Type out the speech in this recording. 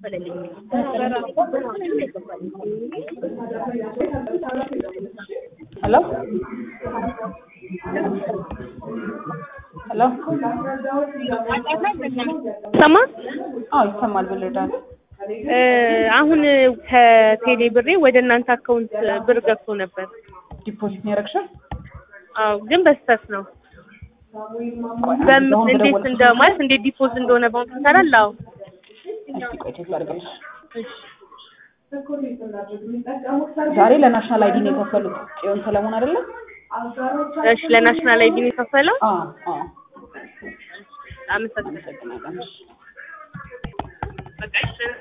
አልተከፈለልኝም። ሄሎ ሄሎ ሰማ አዎ ይሰማል ብልዳል እ አሁን ከቴሌ ብሬ ወደ እናንተ አካውንት ብር ገብቶ ነበር። ዲፖዚት ነው ያደረግሽው? አዎ ግን በስተት ነው። ቆይ አንዴ በምን አሁን እንዴት በደወልኩሽ እንደ ማለት እንዴት ዲፖዝ እንደሆነ ባንክ ይሰራል? አዎ እስኪ ቆይ ቼክ ላድርግልሽ። እሺ ዛሬ ለናሽናል አይዲ ነው የከፈሉት። ጽዮን ሰለሞን አይደለ? እሺ ለናሽናል አይዲ ነው የከፈለው? አዎ አዎ። አመሰግናለሁ። አመሰግናለሁ። በቃ እሺ